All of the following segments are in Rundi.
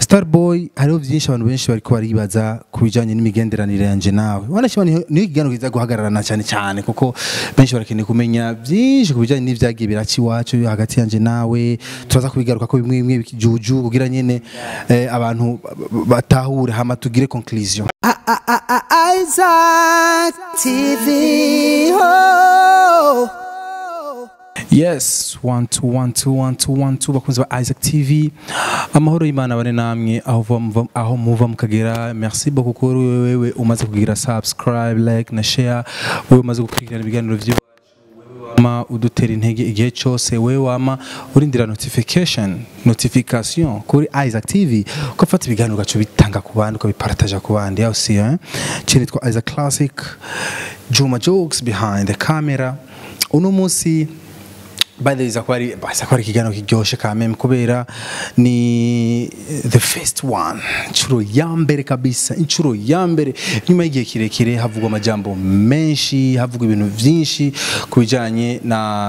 Starboy hariho byinshi abantu benshi bariko baribaza ku bijanye n'imigenderanire yanje nawe wanashima niyo niyo ikiganiro kiza guhagararana cyane cyane kuko benshi barakeneye kumenya byinshi ku bijanye n'ivyagiye biraci iwacu hagati yanje nawe turaza kubigaruka ko bimwe bimwe bikijuju kugira nyene eh, abantu batahure hama tugire conclusion Isaac TV. Oh. yes one two one two one two one two bakunzi ba Isaac TV amahoro y'Imana bane namwe aho muva- muva- aho muva mukagera merci beaucoup kuri wewe umaze kugira subscribe like na share wewe umaze gukurikirana ibiganiro vyiwacu wewe wama udutera intege igihe cyose wewe wama urindira notification notification kuri Isaac TV ugafata ibiganiro ugaca bitanga ku bandi ukabipartaja ku bandi aho si hein kiri twa Isaac Classic Juma Jokes behind the camera uno munsi by the way iza kuba ari baza kuba ari ikiganiro kiryoshe ka meme kubera ni the first one inshuro ya mbere kabisa inshuro ya mbere nyuma y'igihe kirekire havugwa amajambo menshi havugwa ibintu byinshi ku bijyanye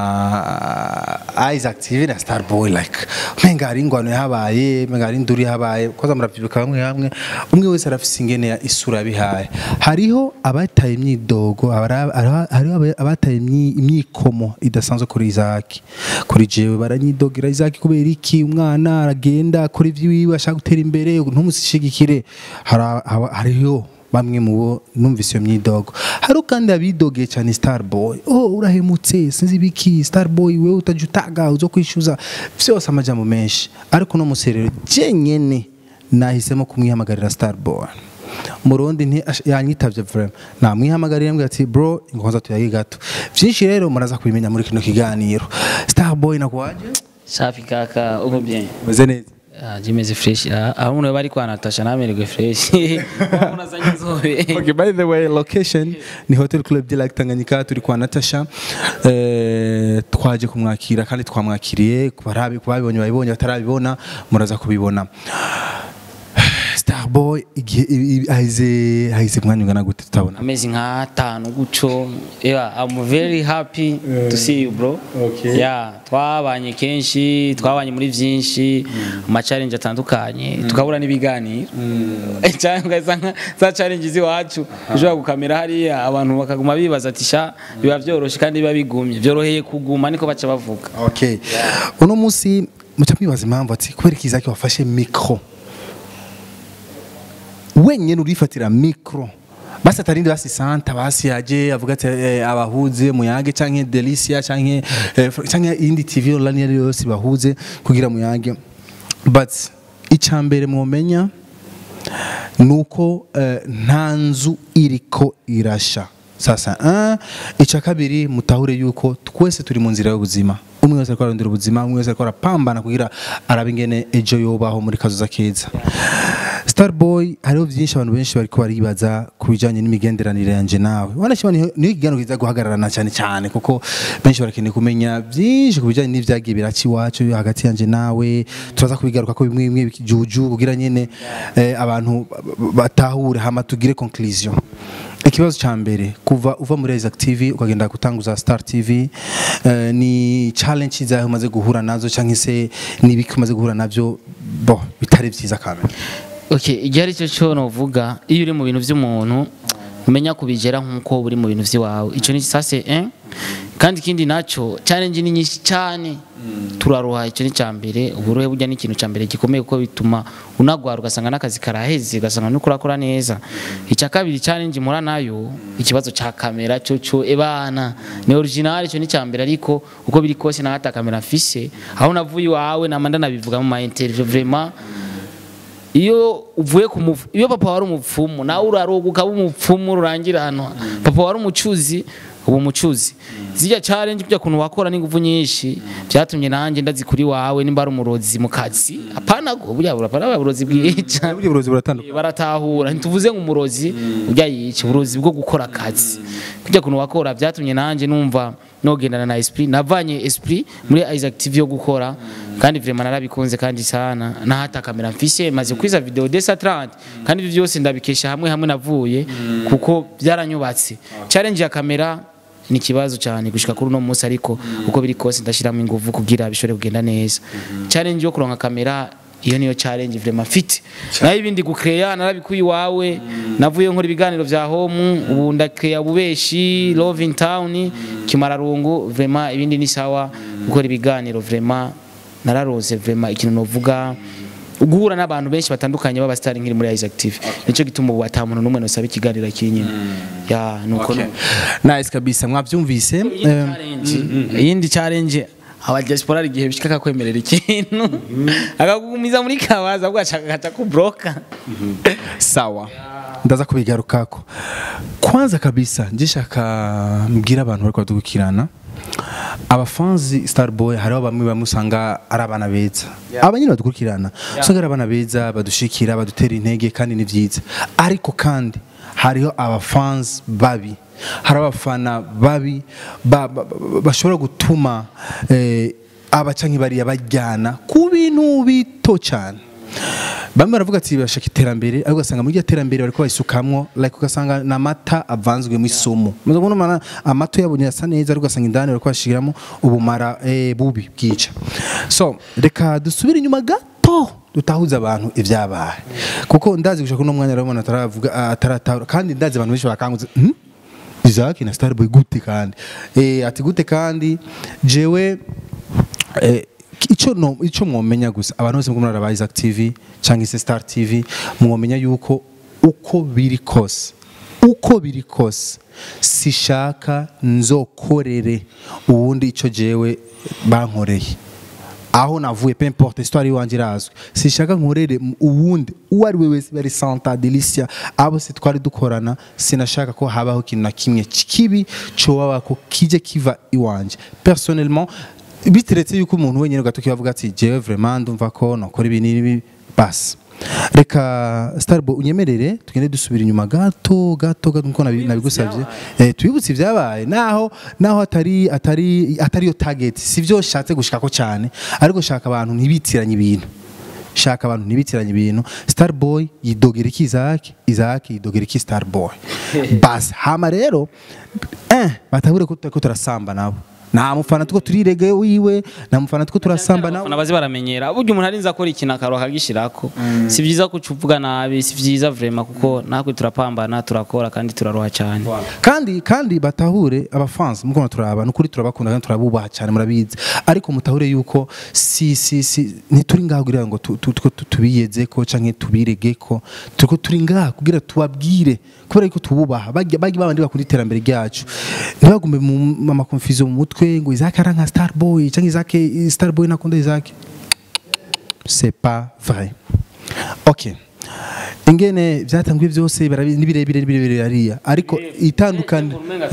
na Isaac TV na Starboy like menga hari ingwano yahabaye menga hari induru yahabaye koza muravyibuka bamwe hamwe umwe wese arafise ingene ya isura yabihaye hariho abataye imyidogo abara- hariho hariho abataye imyi- imyikomo idasanzwe kuri Isaac kuri jewe baranyidogera Isaac kubera iki umwana aragenda akora ivy'iwiwe ashaka gutera imbere ntumusishigikire Hari- haba- hariho bamwe mu bo numvise iyo myidogo hariho kandi abidogeye cyane Starboy oh urahemutse sinzi ibiki Starboy wewe utajya utaga uzo kwishyuza vyose amajambo menshi ariko no muserero jenyene nahisemo kumwihamagarira Starboy murundi nti ash- yanyitavye vraiment namwihamagarira mbwira ati bro ingonza tuyage gato vyinshi rero muraza kubimenya muri kino kiganiro Starboy nakwaje safi kaka uko bien meze neza Ah, jimeze fresh Ah, aho umuntu bari kwa Natasha namererwe fresh umuntu azanye inzobe Okay, by the way, location ni Hotel Club de Lac Tanganyika turi kwa Natasha eh, twaje kumwakira kandi twamwakiriye kubarabi kubabibonye babibonye batarabibona muraza kubibona Starboy igihe i- i- haize haize mwanya ungana gute tutabona amezi nk'atanu guco yeah i'm very happy to see you bro Okay. yeah twabanye kenshi twabanye muri byinshi ama challenge atandukanye tukabura n'ibiganiro cyangwa za nka- za challenge z'iwacu ushobora gukamera hariya abantu bakaguma bibaza ati sha biba byoroshye kandi biba bigumye byoroheye kuguma niko baca bavuga okay uno munsi muca mwibaza impamvu ati kubera iki Isaac wafashe micro wenyene urifatira micro basi atarindi basi santa basi yaje avuga ati eh, abahuze muyange canke delicia canke eh, fr- canke indi tv online yari yose bahuze kugira muyange but icambere mwomenya nuko eh, nta nzu iriko irasha sasa uh, icya kabiri mutahure yuko twese turi mu nzira y'ubuzima umwe wese ariko ararondera ubuzima umwe wese ariko arapambana kugira arabe ingene ejo yobaho muri kazoza keza Starboy hariho byinshi abantu benshi bariko baribaza ku bijanye n'imigenderanire yanje nawe wanashima niyo niyo ikiganiro kiza guhagararana cyane cyane kuko benshi barakeneye kumenya byinshi ku bijanye n'ivyagiye biraci iwacu hagati yanje nawe turaza kubigaruka ko bimwe bimwe bikijuju kugira nyene eh, abantu batahure hama tugire conclusion ikibazo cya mbere kuva uva muri Isaac TV ukagenda gutanguza Star TV eh, ni challenge zawe umaze guhura nazo cyangwa se n'ibiki umaze guhura navyo bo bitari byiza kamera okay igihe ari cyo cyo novuga iyo uri mu bintu by'umuntu umenya kubigera nk'uko uri mu bintu by'iwawe icyo ni sase eh kandi ikindi nacyo challenge ni nyinshi cyane turaruha icyo ni cya mbere uburuhe burya ni ikintu cya mbere gikomeye kuko bituma unagwara ugasanga n'akazi karaheze ugasanga nuko urakora neza icya kabiri challenge mpura nayo ikibazo cya kamera cyo cyo ebana ni original icyo ni cya mbere ariko uko biri kose nawe ata kamera mfise aho navuye iwawe namanda nabivuga mu ma interview vraiment iyo uvuye ku mufu iyo papa wari umupfumu nawe uraroga ukaba umupfumu rurangira hano papa wari umucuzi ubu umucuzi zijya challenge kujya kuntu wakora n'ingufu nyinshi byatumye nanjye ndazikuri wawe nimba ari umurozi mu kazi apana go burya burapana uburozi bwica burya uburozi buratandukanye baratahura ntituvuze ngo umurozi ujya yica uburozi bwo gukora akazi kujya kuntu wakora byatumye nanjye numva nogendana na esprit navanye esprit muri Isaac TV yo gukora kandi vraiment narabikunze kandi sana nahata kamera mfise maze kwiza video desa 30 kandi ibyo byose ndabikesha hamwe hamwe navuye kuko byaranyubatse challenge ya kamera ni ikibazo cyane gushika kuri uno munsi ariko uko biri kose ndashiramo ingufu kugira bishobore kugenda neza challenge yo kuronka kamera iyo niyo challenge vraiment mfite naho ibindi gucreya narabikuye iwawe navuye nkora ibiganiro vya home ubu ndakreya bubeshi love in town kimararungu vraiment ibindi ni sawa gukora ibiganiro vraiment nararose vraiment ikintu novuga guhura n'abantu benshi batandukanye b'abasitari nkiri muri Isaac TV nicyo gituma ubu ata muntu n'umwe nosaba ikiganiro kinyine ya nuko Okay. nuko. nice kabisa mwabyumvise Iyindi Em, challenge- iyindi challenge aba diaspora hari igihe bishika akakwemerera ikintu akakugumiza muri kabaza ahubwo ashaka akaca kubroka sawa ndaza kubigarukako kwanza kabisa njishaka mbwira abantu bariko badukirana abafanzi starboy hariho bamwe bamwe usanga ari abana beza aba nyine badukurikirana usanga ari abana beza badushikira badutera intege kandi ni byiza ariko kandi hariho abafanzi babi hari abafana babi ba- ba- ba- bashobora gutuma eh, abaca nk'ibariya bajyana ku bintu bito cyane bamwe baravuga ati bashaka iterambere ariko ugasanga muri iryo terambere bariko bayisukamwo like ugasanga ni amata avanzwemo isumu muzo kubona umwana amato yabonye asa neza ariko ugasanga indani bariko bashiramo ubumara eh, bubi bwica so reka dusubire inyuma gato dutahuza abantu ibyabaye kuko ndazi gushaka uno mwanya urabona ataravuga ataratahura kandi ndazi abantu benshi bakangutse hmm? Isaac na Starboy gute kandi eh ati gute kandi jewe eh, icyo no icyo mwomenya gusa abantu bose muri aba Isaac TV cyangwa se Star TV mwomenya yuko uko biri kose uko biri kose sishaka nzokorere ubundi icyo jewe bankoreye aho navuye pe importe histoire iwanjye irazwi sishaka nkorere m- uwundi uwo ari we wese bari santa delicia abo se twari dukorana sinashaka ko habaho ikintu na kimwe kibi coba ko kije kiva iwanjye personnellement biteretse yuko umuntu wenyine gato kibavuga ati jewe vraiment ndumva ko nokora ibi n'ibi basi reka starbo unyemerere tugende dusubira inyuma gato gato gato nkuko nabi- nabigusabye eh twibutse ibyabaye naho naho atari atari atari yo target sivyo shatse gushikako cyane ariko shaka abantu ntibitiranye ibintu shaka abantu ntibitiranye ibintu starboy yidogera iki Isaac Isaac yidogera iki starboy bas hama rero eh batabure ko ko turasamba nabo nta mufana tuko turirege wiwe nta mufana tuko turasamba nabo abafana bazi baramenyera burya umuntu arinze akora ikintu akaro akagishirako si byiza ko uvuga nabi si byiza vraiment kuko natwe turapambana turakora kandi turaroha cyane kandi kandi batahure abafansi muko turaba nukuri turabakunda kandi turabubaha cyane murabizi ariko mutahure yuko si si si ntituri ngaho kugira ngo tu- tu- tu- tu- tubiyeze ko canke tubirege ko turiko turi ngaho kugira tubabwire kubera yuko tububaha bajya bajya babandi bakunda iterambere ryacu ntibagume mu ma confusion mu mutwe ngo Isaac ari nka Starboy canke Isaac Starboy nakunda Isaac c'est pas vrai ok ingene byatanguye byose barabizi ni birebire ni birebire hariya ariko itandukanye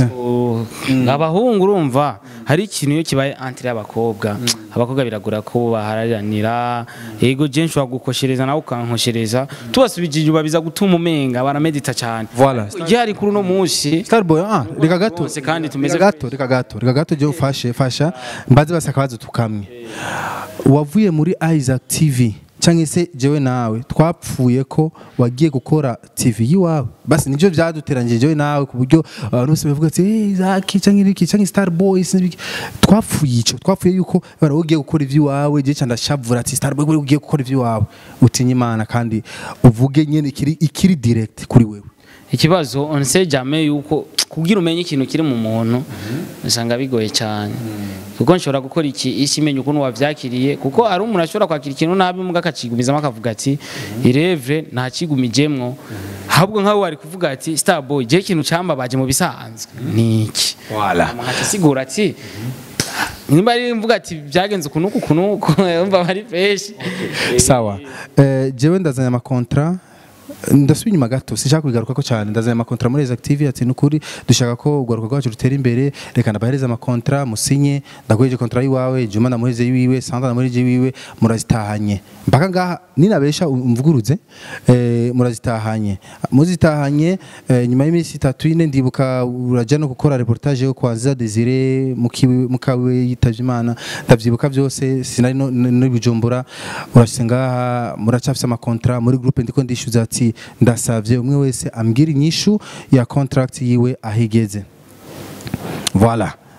abahungu urumva hari ikintu iyo kibaye antire y'abakobwa abakobwa biragora ko bahararanira yego je nshobora gukoshereza nawe ukankoshereza tubasubije inyuma biza gutuma umenga baramedita cyane Voilà. gihari kuri uno munsi Starboy ah reka gato Bose kandi tumeze reka gato reka gato reka gato je ufashe fasha mbaze basaka bazo tukamwe wavuye muri Isaac TV cyangwa se jewe nawe twapfuye ko wagiye gukora TV yiwawe basi nivyo byaduteranyije jewe nawe ku buryo abantu bose bavuga ati hey, Isaac cyangwa iki cyangwa Starboy sinzi twapfuye ico twapfuye yuko bara ugiye gukora ivy'iwawe je cyanda shavura ati Starboy uri ugiye gukora ivy'iwawe utinya imana kandi uvuge nyene ikiri ikiri direct kuri wewe ikibazo on sait jamais yuko kugira umenye ikintu kiri mu muntu usanga bigoye cyane kuko nshobora gukora iki isi imenya ukuntu wavyakiriye kuko ari umuntu ashobora kwakira ikintu nabi muga akacigumizamo akavuga ati irevre nta kigumijemwo ahubwo nkawe wari kuvuga ati starboy je ikintu cambabaje mu bisanzwe niki Voilà. agasigura ati nimba ari mvuga ati byagenze ukunuku kunuku umva bari fresh sawa eh, jewe ndazanye amakontra ndasubiye inyuma gato sinshaka kubigarukako cyane ndazanye amakontra muri Exact TV ati nukuri dushaka ko ugaruka rwacu rutera imbere reka ndabahereza amakontra musinye ndaguheje kontra yiwawe Juma ndamuheje yiwe Sandra ndamuheje yiwe murazitahanye mpaka ngaha ninabesha umvuguruze eh, murazitahanye muzitahanye eh, nyuma y'iminsi itatu ine ndibuka uraja no gukora reportage yo kwa Nziza Desire mukiwe mukawe yitavye Imana ndavyibuka byose sinari no no bijumbura urashise ngaha muracafise amakontra muri groupe ndiko ndishyuza ati ndasavye umwe wese ambwira inyishu ya contract yiwe ahigeze voilà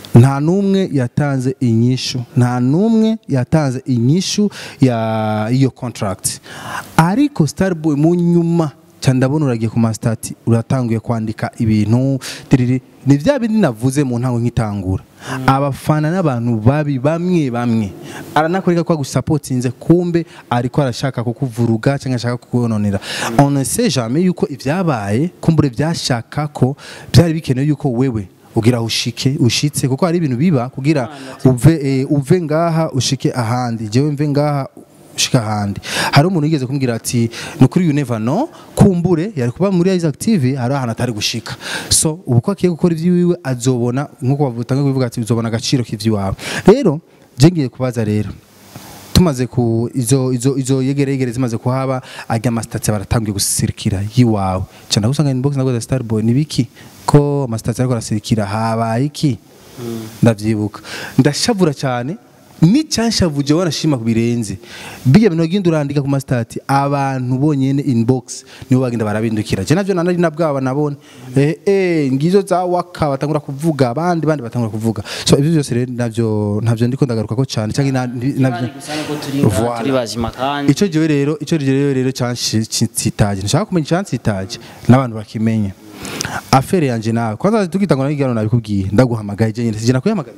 nta n'umwe yatanze inyishu nta n'umwe yatanze inyishu ya iyo contract ariko starboy mu nyuma cyane ndabona uragiye ku masitati uratanguye kwandika ibintu tiriri ni bya bindi navuze mu ntango nk'itangura abafana n'abantu babi bamwe bamwe aranakwereka ko agusapotinze kumbe ariko arashaka kukuvuruga cyangwa ashaka kukononera on ne sait jamais yuko ibyabaye kumbure byashaka ko byari bikenewe yuko wewe ugira ushike ushitse kuko hari ibintu biba kugira uve eh, uve ngaha ushike ahandi jewe mve ngaha ushika ahandi hari umuntu yigeze kumbwira ati ni kuri you never know kumbure yari kuba muri Isaac TV hari ahantu atari gushika so ubu ko agiye gukora iby'iwiwe azobona nk'uko bavutanga kubivuga ati uzobona agaciro k'ivy'iwawe rero je ngiye kubaza rero tumaze ku izo izo izo yegere yegere zimaze kuhaba ajya amasitati baratangiye gusirikira yiwawe cyane gusanga inbox nago za Starboy ni biki ko amasitati ariko arasirikira habaye iki ndavyibuka ndashavura cyane nicyanshavuje wanashima ku birenze bijya bintu wagenda urandika ku masitati abantu bonyene inbox nibo bagenda barabindukira je navyo nanari nabwaba nabone eh eh ngizo za waka batangura kuvuga abandi bandi batangura kuvuga so ibyo byose rero navyo ntavyo ndiko ndagaruka ko cyane cyangwa na- navyo gusa nuko turi ngaha, Voilà. turi bazima kandi icyo gihe rero icyo gihe rero cyansitaje nshaka kumenya icyansitaje n'abantu bakimenya afere yanje nawe kwanza tukitangwa na igano nabikubwiye ndaguhamagaye je nyine sijana kuyahamagara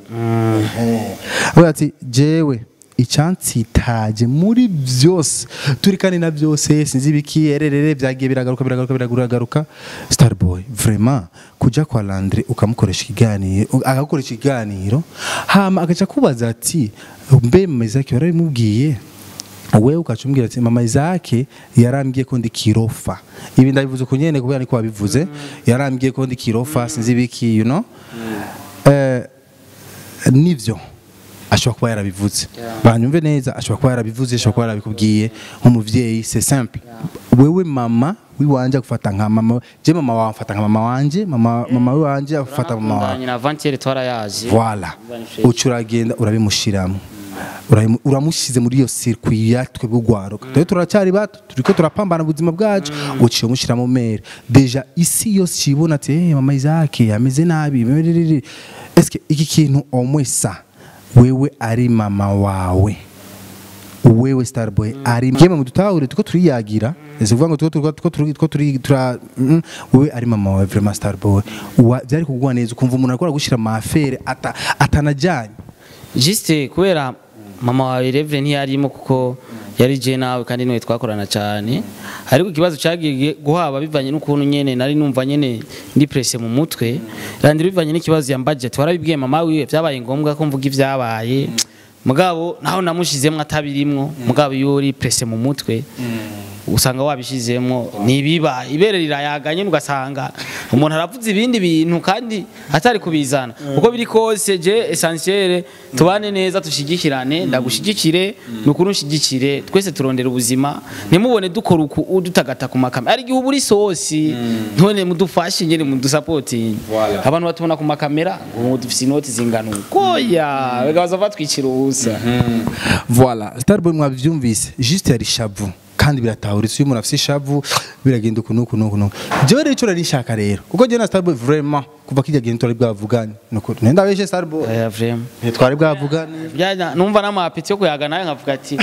avuga ati jewe icyansitaje muri byose turi kandi na byose sinzi ibiki ererere byagiye biragaruka biragaruka biragaruka starboy vraiment kuja kwa Landry ukamukoresha ikiganiro agakoresha ikiganiro hama agaca kubaza ati mbe mezaki warabimubwiye wewe ukacumbwira ati mama Isaac yarambwiye ko ndi kirofa ibi ndabivuze ku nyene kubera niko wabivuze yarambwiye ko ndi kirofa sinzi ibiki you know eh nivyo ashobora kuba yarabivuze banyumve neza ashobora kuba yarabivuze ashobora kuba yarabikubwiye nk'umuvyeyi c'est simple wewe mama wiwanje agufata nka mama je mama wawe amfata nka mama wanje mama mama wiwanje agufata mama wawe Turakundanye na Vantier twarayaje voilà uca uragenda urabimushiramo Urabimu- uramushyize muri iyo circuit yatwe bw'ugwaruka rero turacyari bato turiko turapambana ubuzima bwacu uciye umushyiramo mere deja isi yose kibona ati hey, mama Isaac ameze nabi mererere." eske iki kintu omwesa wewe ari mama wawe wewe starboy ari yemwe mu dutahure tuko turiyagira ese kuvuga ngo tuko tuko tuko turi tuko turi tura mm, wewe ari mama wawe vraiment starboy Wa- byari kugwa neza ukumva umuntu akora gushira mafere ata atanajanye Juste kubera mama wawe Reverend ntiyarimo kuko yari je nawe kandi niwe twakorana cyane ariko ikibazo cyagiye guhaba bivanye n'ukuntu nyene nari numva nyene ndi presse mu mutwe randi bivanye n'ikibazo ya budget warabibwiye mama wiwe byabaye ngombwa ko mvuga ibyabaye mugabo naho namushizemwo atabirimwo mugabo iyo uri presse mu mutwe usanga wabishizemo nibiba ibere rirayaganye ugasanga umuntu aravuze ibindi bintu kandi atari kubizana uko biri kose je essentiel tubane neza tushigikirane ndagushigikire nukuri unshigikire twese turondera ubuzima ntimubone dukora uku udutagata ku makamera ari igihe uri sosi ntone mudufashe nyene mudusapoting abantu batubona ku makamera ngo dufise inoti zingana uko ya bagaza batwikira ubusa voilà starboy mwabyumvise juste yari shavu kandi biratahuritse iyo umuntu afite ishavu biragenda uku nuku nuku nuku jewe rero icyo nari nshaka rero kuko jewe na starboy vraiment kuva kijya gihe ntitwari bwavugane nuko nenda beshe starboy aya vraiment ntitwari bwavugane Byajya numva n'amapeti yo kuyaga nawe nkavuga ati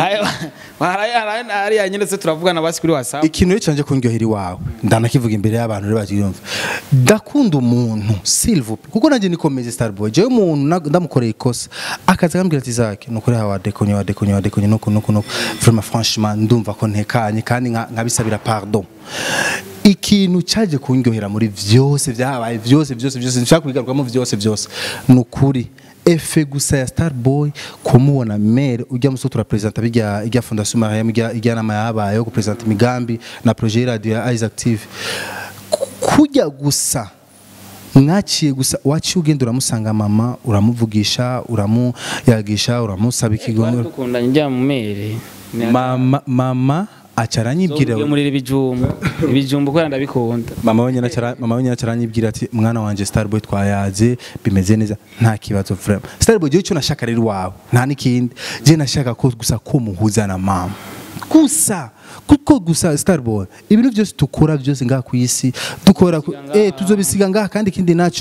hariya nyine se turavugana basi kuri whatsapp ikintu rero canje kundyohera iwawe ndanakivuga imbere y'abantu rero bakiyumva ndakunda umuntu silvupe kuko nanjye nikomeze starboy jewe umuntu na- ndamukoreye ikosa akaza akambwira ati zake nukuri hawa wadekonye wadekonye wadekonye nuku nuku nuku vraiment franchement ndumva ko ntekanye kandi nka- nkabisabira pardon ikintu cyaje kundyohera muri vyose byabaye byose byose byose nshaka kubigarukamo byose byose ni ukuri efe gusa ya starboy kumubona mere ujya muso turapresenta bijya ijya fondation mariam ijya ijya nama yabaye yo kupresenta imigambi na projet radio ya Isaac TV Ku- kujya gusa mwaciye gusa waciye ugenda uramusanga mama uramuvugisha uramuyagisha uramusaba ikigonero dukundanye njya mu mere mama mama acaranyibwira Zobwe muri ibijumbu ibijumbu kubera ndabikunda mama we nyine acara- mama we nyine acaranyibwira ati mwana wanje starboy twayaze bimeze neza nta kibazo vraiment starboy jewe icyo nashaka rero iwawe nta n'ikindi je nashaka ko gusa ko muhuza na mama gusa kuko gusa starboy ibintu byose dukora byose ngaha ku isi dukora ku- eh tuzobisiga ngaha kandi ikindi naco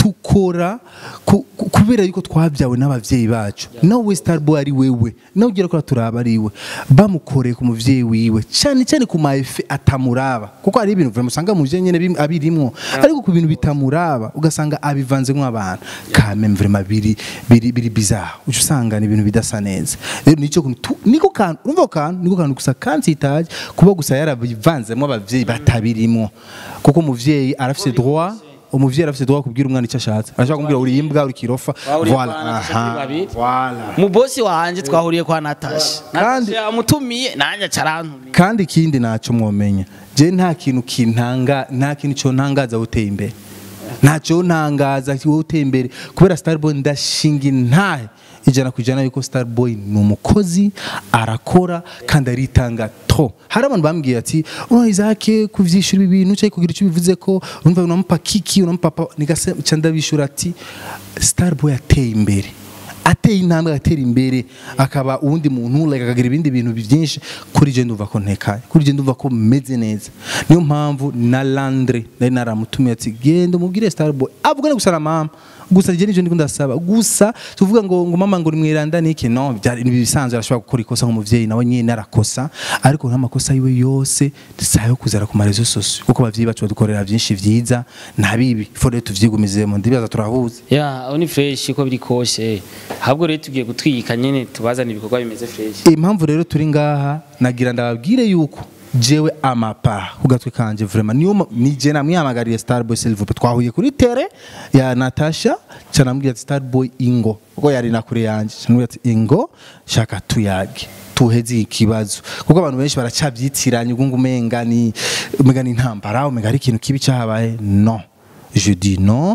tukora ku- ku- kubera yuko twabyawe n'abavyeyi bacu nawe starboy ari wewe nawe ugira ko turaba ari we bamukoreye ku muvyeyi wiwe cyane cyane ku maefe atamuraba kuko hari ibintu vraiment usanga mu nyene bim- abirimwo ariko ku bintu bitamuraba ugasanga abivanzemo abantu kameme vraiment biri biri biri bizarre uca usanga ni ibintu bidasa neza rero nicyo kuntu tu- niko kantu urumva ako kantu niko kantu gusa kansitaje kuba gusa yarabivanzemo abavyeyi batabirimwo kuko umuvyeyi arafise droit umuvyeyi arafise droit kubwira umwana icyo ashatse arashaka kumbwira uri imbwa uri kirofa Bahuriye voilà kwa Natasha aha, kuri babiri. voilà mu bosi wanje twahuriye kwa natasha Kandi- natasha yamutumiye nanjye acarantumiye kandi ikindi ntacyo mwomenya je nta kintu kintanga nta kintu cyo ntangaza uteye imbere ntacyo ntangaza wowe uteye imbere kubera starboy ndashinga intahe ijana ku ijana yuko starboy ni umukozi arakora kandi aritanga to hari abantu bambwiye ati urabona izake kuvyishura ibi bintu cyangwa kugira icyo bivuze ko urumva unamupa kiki unamupa pa nigase ca ndabishura ati starboy ateye imbere ateye intambwe agatera imbere akaba uwundi muntu like akagira ibindi bintu byinshi kuri je ndumva ko ntekaye kuri je ndumva ko meze neza niyo mpamvu na Landre nari naramutumiye ati genda umubwire Starboy avugane gusa na mama gusa je nivyo ndiko ndasaba gusa tuvuga ngo ngo mama ngo ni mwiranda niki no byari ni bisanzwe arashobora gukora ikosa nk'umuvyeyi nawe nyine arakosa ariko nta makosa yiwe yose sayo kuzara ku marezo sosio kuko abavyeyi bacu badukorera byinshi vyiza nta bibi fore tuvyigumizemo ndibaza turahuza ya aho ni fresh uko biri kose ahubwo rero tugiye gutwika nyine tubazana ibikorwa bimeze fresh impamvu rero turi ngaha nagira ndababwire yuko jewe amapa ku gatwe kanje vraiment niyo ma- ni je namwihamagariye Starboy Silver twahuye kuri tere ya Natasha canambwira ati Starboy ingo kuko yari na kure yanje canambwira ati ingo shaka tuyage tuheze ikibazo kuko abantu benshi baracabyitiranye ubwo umenga ni umenga ni intambara umenga ari ikintu kibi cyahabaye no je dis non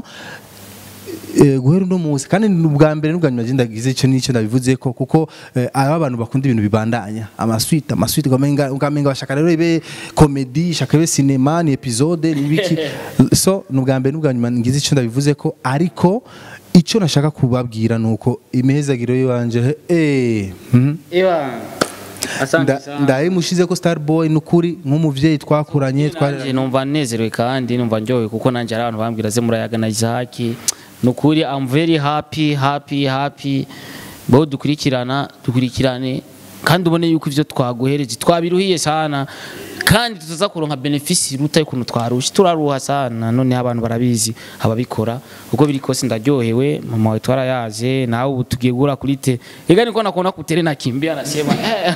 Eh, guhera uno munsi kandi ni ubwa mbere n'ubwa nyuma agenda agize icyo n'icyo ndabivuze ko kuko eh, aba abantu bakunda ibintu bibandanya amaswite amaswite ukamenga ukamenga bashaka rero ibe komedi shaka ibe sinema ni episode ni ibiki so ni ubwa mbere n'ubwa nyuma ngize icyo ndabivuze ko ariko icyo nashaka kubabwira ni uko imihezagiro y'iwanje eh mhm. ewa asante Nda- sana ndayimushize ko Starboy n'ukuri nk'umuvyeyi twakuranye twari Nanjye numva nezerewe kandi numva ndyohewe kuko nanjye hari abantu bambwira ze murayaga na Isaac ni ukuri I'm very happy happy happy bo dukurikirana dukurikirane kandi ubone yuko ivyo twaguhereje twabiruhiye sana kandi tuza kuronka benefisi iruta y'ukuntu twarusha turaruha sana noneho abantu barabizi ababikora uko biri kose ndaryohewe mama wawe twarayaje nawe ubu tugiye gura kuri te ega niko nakuona kutere nakimbia nasema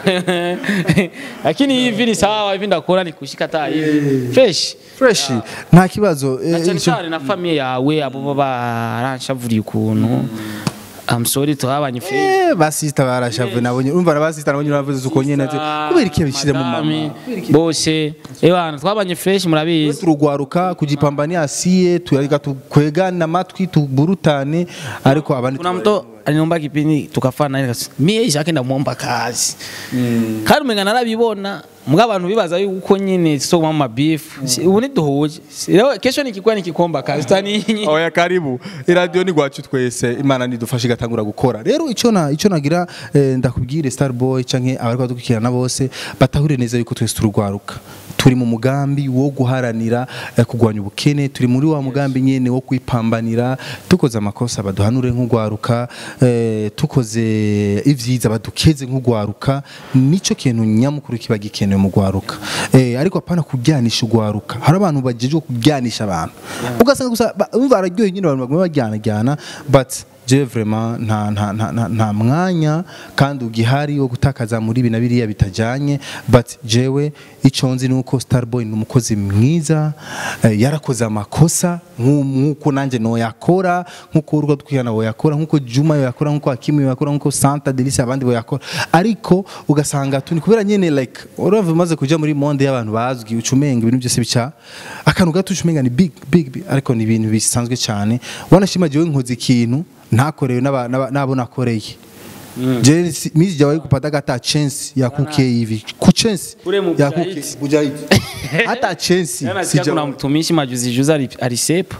lakini hivi ni sawa hivi ndakora ni kushika taa hivi fresh fresh nta kibazo eh, na cyane icyo- cyane na famiye yawe abo baba baranshavuriye ukuntu I'm sorry tuhabanye fresh Eh, basista barashavuye nabonye urumva abasista nabonye bavuze uko nyene ati kubera iki yabishyize mu mama Madame, bose ebana twabanye fresh murabizi turugwaruka kujipambania asiye tuyarika tukwegana amatwi tuburutane ariko abandi kuna mtu aliniomba kipindi tukafana naye akasema mie Isaac ndamuomba kazi kandi umenga narabibona mbwa abantu bibaza yuko nyine so mama beef Si- ubu niduhuje Si- rero kesho nikikuwa nikikomba kazi tani oya karibu iradiyo ni gwacu twese imana nidufashe igatangura gukora rero icyo na icyo nagira eh, ndakubwire starboy canke abari badukurikirana bose batahure neza yuko twese turugwaruka turi mu mugambi wo guharanira eh, kugwanya ubukene turi muri wa mugambi nyene wo kwipambanira tukoze amakosa baduhanure nk'ugwaruka eh, tukoze ivyiza badukeze nk'ugwaruka nico kintu nyamukuru kiba gikenewe mu gwaruka eh, ariko apana kujyanisha ugwaruka hari abantu bagejwe kujyanisha abantu ugasanga gusa ba- umva araryoye nyine abantu baguma bajyanajyana but je vraiment nta nta nta nta- nta mwanya kandi ugihari wo gutakaza muri ibi na biriya bitajyanye but jewe icyo nzi ni uko starboy ni umukozi mwiza eh, yarakoze amakosa nk'u- nk'uko nanjye noyakora nk'uko urwo twihana boyakora nk'uko juma yoyakora nk'uko hakimu yoyakora nk'uko santa delisi abandi boyakora ariko ugasanga tuni kubera nyine like urumva umaze kuja muri monde y'abantu bazwi ucumenga ibintu byose bica akantu gato ucumenga ni big big, big ariko ni ibintu bisanzwe cyane wanashimagiwe nkoze ikintu ntakorewe n'aba- n'aba- n'abo nakoreye Je si- mizi jawahi kupata hata chance ya kuke hivi ku chance Ule mu ya Mujahid. kuke mujahidi hata chance nasikia kuna sijawahi mtumishi majuzi juzi ali- alisepa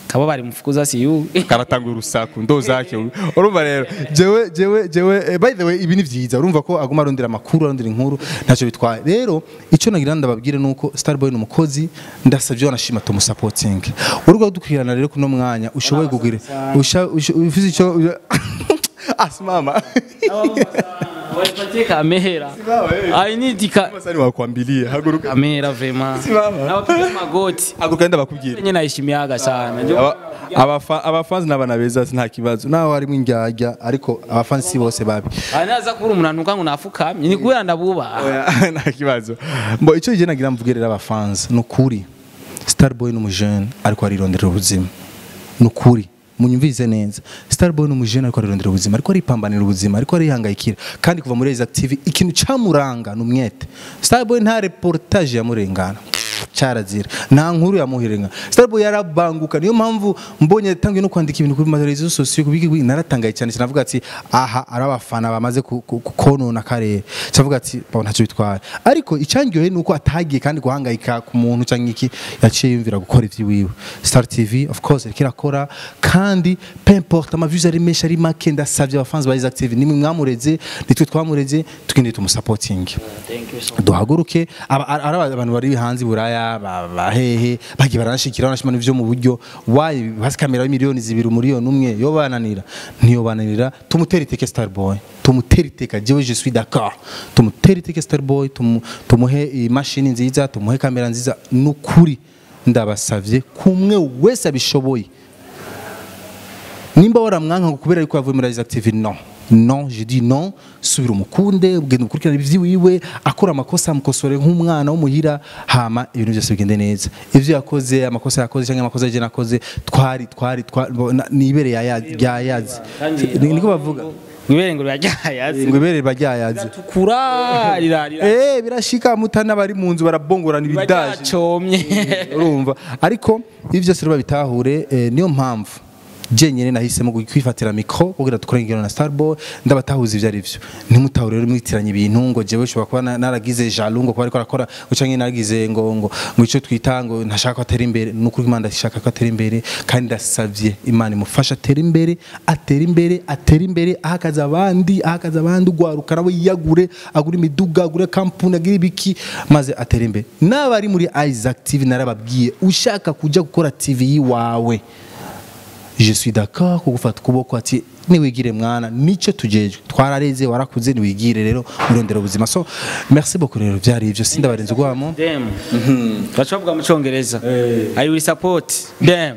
kaba bari mfukuza si yu karatanga urusaku ndo zake urumva rero jewe jewe jewe eh, by the way ibi ni vyiza urumva ko aguma arondera amakuru arondera inkuru ntacyo bitwaye rero icyo nagira ndababwire nuko Starboy ni umukozi ndasavye wanashima to supporting urwo dukwirana rero kuno mwanya ushoboye kugira usha usha- ufise icyo asimama wapatie kamera i need ka sani wakwambilia haguruka kamera vraiment Simama. nawapiga magoti haguruka ndabakubwira nyine nayishimiyaga sana Ndio- Aba- abafa- abafanzi n'abana beza nta kibazo naho harimo indyarya ariko abafanzi si bose babi Ah, naza kubura umuntu anuka ngo nafukamye ni kubera ndabubaha Oya, nta kibazo mbo icyo gihe nagira mvugire abafanzi ni ukuri starboy ni umujene ariko arirondera ubuzima ni ukuri munyumvise neza starboy ni umujene ariko arirondera ubuzima ariko aripambanira ubuzima ariko arihangayikira kandi kuva muri Exact TV ikintu camuranga ni umwete starboy nta reportage yamurengana cyarazira nta nkuru yamuhirenga starboy yarabanguka niyo mpamvu mbonye yatangiye no kwandika ibintu kuri mateleviziyo sosiyo kubiki naratangaye cyane cyane avuga ati aha ari abafana bamaze ku- ku- ku- konona akarere cyavuga ati bo ntacyo bitwaye ariko icyangiyohe ni uko atagiye kandi guhangayika ku muntu cyangwa iki yaciye yumvira gukora iby'iwiwe star tv of course iriko irakora kandi peu importe amaviews ari menshi ari make ndasavye abafanzi ba Isaac TV nimwe mwamureze nitwe twamureze tugende tumusapotinge duhaguruke aba- ari ari abantu bari hanze i buraya ba- bahehe bagiye baranashikira banashima n'ivyo mu buryo wayi hasi kamera y'imiliyoni zibiri umuriyoni umwe yo bananira ntiyo bananira tumutere iteke starboy tumutere iteka jewe je suis d'accord tumutere iteke starboy tumu- tumuhe imashini nziza tumuhe kamera nziza nukuri ndabasavye kumwe wese abishoboye nimba waramwanka ngo kubera yuko yavuye muri Isaac TV non non je dis non subira umukunde ugenda ukurikirana ivy'iwiwe akora amakosa amukosore nk'umwana w'umuhira hama ibintu byose bigende neza ivyo yakoze amakosa yakoze cyangwa amakosa yaje nakoze twari twari twari na- nibere yayazi niko bavuga mwibere ngo ryayaze ngo ibere baryayazi tukura rirarira eh birashika mutana bari mu nzu barabongorana ibidaje ryacomye urumva ariko ibi byose rero babitahure eh, niyo mpamvu jenyine nahisemo kwifatira mikro kugira dukore ingero na Starboy ndabatahuza ivyo ari vyo ntimutahure rero mwitiranya ibintu ngo jewe ushobora kuba na- naragize jaloux ngo kuba ariko arakora ngo canke naragize ngo ngo ngo ico twita ngo ntashaka ko atera imbere nukuri Imana ndashaka ko atera imbere kandi ndasavye Imana imufasha atera imbere atera imbere atera imbere ahakaza abandi ahakaza abandi ugwaruka nawe yiyagure agura imiduga agure kampuni agire ibiki maze atera imbere n'abari muri Isaac TV narababwiye ushaka kuja gukora TV yiwawe je suis d'accord kugufata ukuboko ati niwigire mwana nico tujejwe twarareze warakuze niwigire rero urondera ubuzima so merci beaucoup rero byari ivyo sindabarenze ugwamo dem baca bavuga mu cyongereza i will support dem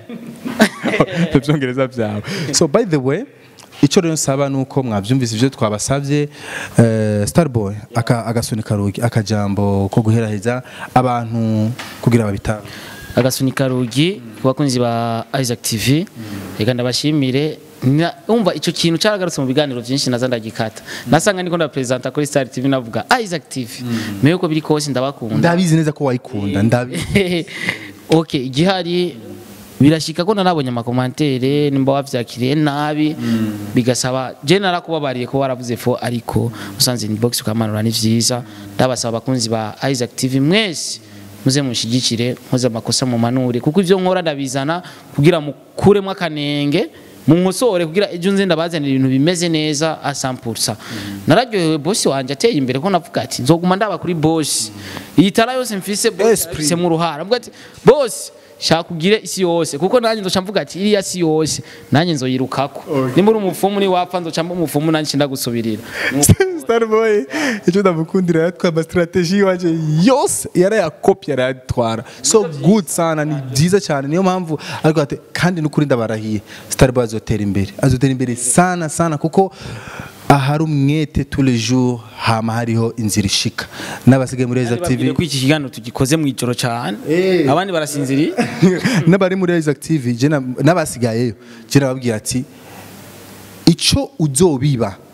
ibyongereza byawe so by the way icyo rero nsaba ni uko mwabyumvise ibyo twabasabye eh, starboy aka- agasunika rugi akajambo ko guheraheza abantu kugira babitabe agasunika rugi ku bakunzi ba Isaac TV reka ndabashimire Na- umva icyo kintu cyaragarutse mu biganiro byinshi naza ndagikata nasanga niko ndapresenta kuri Star TV navuga Isaac TV mewe ko biri kose ndabakunda ndabizi neza ko wayikunda ndabizi ok igihari birashika ko narabonye amakomantere nimba wavyakiriye nabi bigasaba je narakubabariye ko waravuze fo ariko usanze inbox ukamanura ni vyiza ndabasaba abakunzi ba Isaac TV mwese muze mushigikire muze amakosa mu manure kuko ivyo nkora ndabizana kugira mukuremo akanenge munkosore kugira ejo nze ndabazanira ibintu bimeze neza a 100% nararyohewe boss wanje ateye imbere ko navuga ati nzoguma ndaba kuri boss iyi tara yose mfise boss Esprit. afise mu ruhara avuga ati boss shaka ugire isi yose kuko nanjye nzoca mvuga ati iriya si yose nanjye nzoyirukako nimba uri umupfumu ni wapfa nzoca mba umupfumu nanjye ndagusubirira starboy icyo ndamukundira yatwaye amasitrategi iwanje yose yarayakopye arayatwara so good sana ni byiza cyane niyo mpamvu ariko ati kandi n'ukuri ndabarahiye starboy azotera imbere azotera imbere sana sana kuko ahari umwete tous les jours hama hariho inzira ishika n'abasigaye muri Isaac TV babwire ko iki kiganiro tugikoze mu ijoro cyane Eh. abandi barasinziriye n'abari muri Isaac TV je na- n'abasigayeyo je nababwira ati icyo uzobiba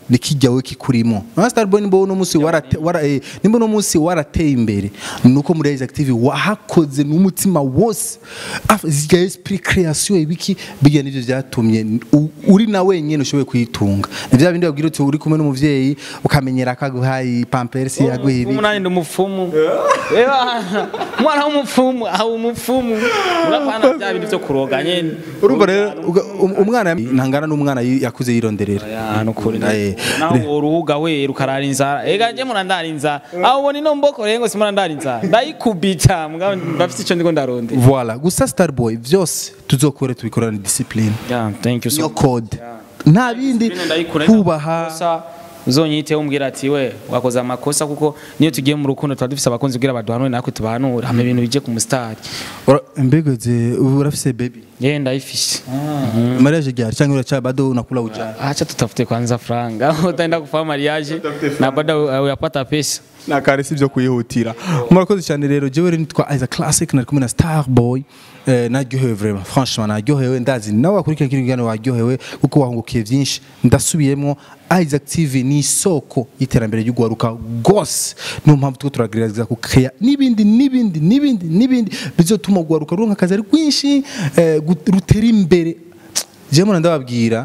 ni kijya we kikurimo na Starboy nimba uno munsi warate wara eh, nimba uno munsi warateye imbere nuko muri Isaac TV wahakoze n'umutima wose Af- zya esprit création ibiki bijya nivyo vyatumye u- uri na wenyene ushoboye kuyitunga ni vya bindi babwira uti uri kumwe n'umuvyeyi ukamenyera akaguhaye pampers yaguha ibi umunani ndi umupfumu Eba, umwana w'umupfumu aho umupfumu urapana bya bintu byo kuroga nyene urumva rero uga- um- umwana ntangana n'umwana yi- yakuze yironderera Ya, nukuri Eh, naho uruhuga we rukarara inzara ega je murandara inzara aho ubona ino mboko rengo simurandara inzara ndayikubita mugabo bafite ico ndiko ndaronde voilà gusa Starboy vyose tuzokore tubikorana discipline yeah thank you so niyo code nta bindi Discipline ndayikura, kubaha amakosa, uzonyite umbwira ati we wakoze amakosa kuko niyo tugiye mu rukundo tuba dufise abakunzi kugira baduhanure natwe tubahanure hama ibintu bije ku mustari Ura- mbegeze ubu urafise baby ye ndayifise mariage ryari cyangwa uracha bado unakula ujana acha tutafute kwanza franga utaenda kufanya mariage na baada uyapata pesa nakare sivyo kuyihutira murakoze cyane rero jewe rero nitwa Isaac Classic nari kumwe na Starboy eh, naryohewe vraiment franchement naryohewe ndazi nawe wakurikira kino kiganiro waryohewe kuko wahungukiye byinshi ndasubiyemo Isaac TV ni isoko y'iterambere ry'ugwaruka gose niyo mpamvu tuko turagerageza kukeya n'ibindi n'ibindi n'ibindi n'ibindi bizotuma ugwaruka ruronka akazi ari rwinshi eh, gut- rutera imbere jewe mwana ndababwira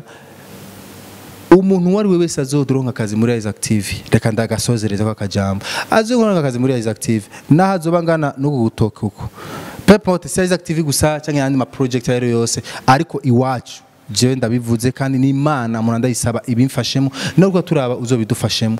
umuntu uwo ari we wese azodoronka akazi muri Isaac TV reka ndagasozereza kwa kajambo azodoronka akazi muri Isaac TV naho azoba ngana no gutoka uko pepote si Isaac TV gusa cyangwa yandi ma project ayo yose ariko iwacu jewe ndabivuze kandi n'Imana umuntu ndayisaba ibimfashemo nubwo turaba uzobidufashemo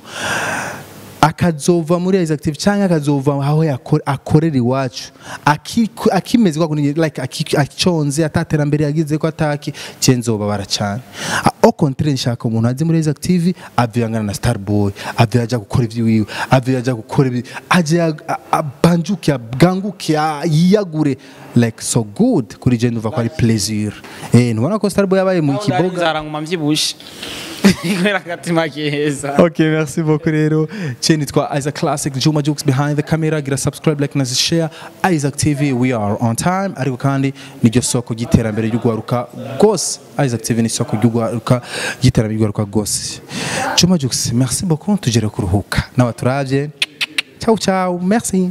akazova muri Isaac TV cyangwa akazova aho yakore- akorera iwacu Aki- akimeze kwa kundi like aki- aconze ataterambere yagize ko ataki cenzoba baracana au contraire nshaka umuntu azi muri Isaac TV aviyangana na Starboy aviyaja gukora ivyiwiwe aviyaja gukora ibi aje a- a- abanjuke abwanguke a- yiyagure like so good kuri je ndumva ko ari plaisir eh ntubona ko Starboy yabaye mu kiboga inzara nguma mvyibushe kubera agatima keza Ok, merci beaucoup rero. Chez nitwa Isaac Classic, Juma Jukes behind the camera. Gira subscribe, like na share. Isaac TV, we are on time. Ariko kandi niryo soko ry'iterambere ry'ugwaruka gose. Isaac TV ni soko ry'ugwaruka ry'iterambere ry'ugwaruka gose. Juma Jukes, merci beaucoup. Tugere kuruhuka. Nawe turavye. Ciao ciao. Merci.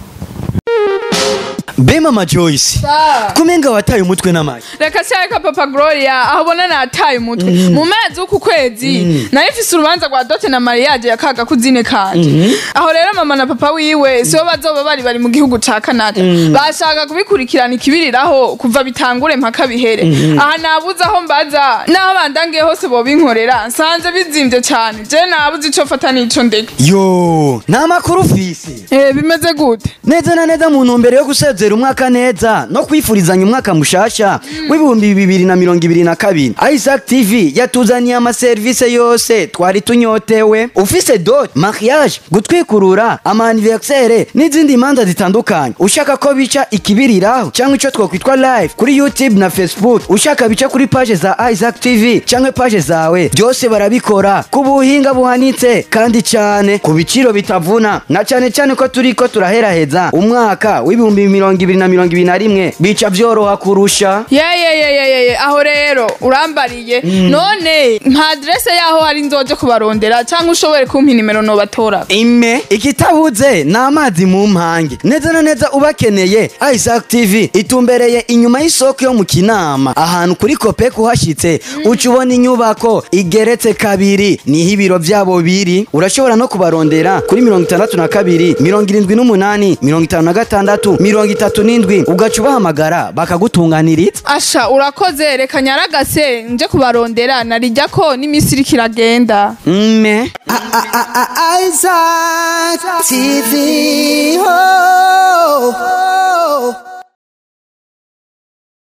be mama joyce kumenga wataye umutwe n'amagi reka cyareka papa gloria aho ubona nataye umutwe mu mezi w'uku kwezi nayo ifise urubanza rwa dote na mariage ya kaga kuzine kanje aho rero mama na papa wiwe sibo bazoba bari bari mu gihugu ca canada bashaka kubikurikirana ikibiriraho kuva bitangure mpaka bihere aha nabuze aho mbaza n'aho bandangiye hose bobinkorera nsanze bizimvye cane je nabuze ico fata n'ico ndeka yo nta makuru ufise Eh, bimeze gute neza na neza mu ntumbero yo gusezera umwaka neza no kwifurizanya umwaka mushasha w'ibihumbi bibiri na mirongo ibiri na kabiri isaac tv yatuzaniye amaserivisi yose twari tunyotewe ufise dot mariage gutwikurura amaniversere n'izindi manza zitandukanye ushaka ko bica ikibiriraho cyangwa icyo twakwitwa live kuri youtube na facebook ushaka bica kuri page za isaac tv cyangwa page zawe byose barabikora ku buhinga buhanitse kandi cyane ku biciro bitavuna na cyane cyane ko turi ko turaheraheza umwaka w'ibihumbi mirongo ibiri na mirongo ibiri na rimwe bica byoroha kurusha yeyeyeyeyeye aho rero urambariye none nta aderese yaho hari nzoje kubarondera cyangwa ushobore kumpa inimero nobatora ime ikitabuze ni amazi mu mpange neza na neza ubakeneye isaac tv itumbereye inyuma y'isoko yo mu kinama ahantu kuri kopeko uhashyitse uca ubona inyubako igeretse kabiri niho ibiro byabo biri urashobora no kubarondera kuri mirongo itandatu na kabiri mirongo irindwi n'umunani mirongo itanu na gatandatu mirongo itatu n'indwi ugaca ubahamagara bakagutunganiriza asha urakoze reka nyaragase nje kubarondera narijya ko n'iminsi iriko iragenda mme Isaac TV. Oh, oh.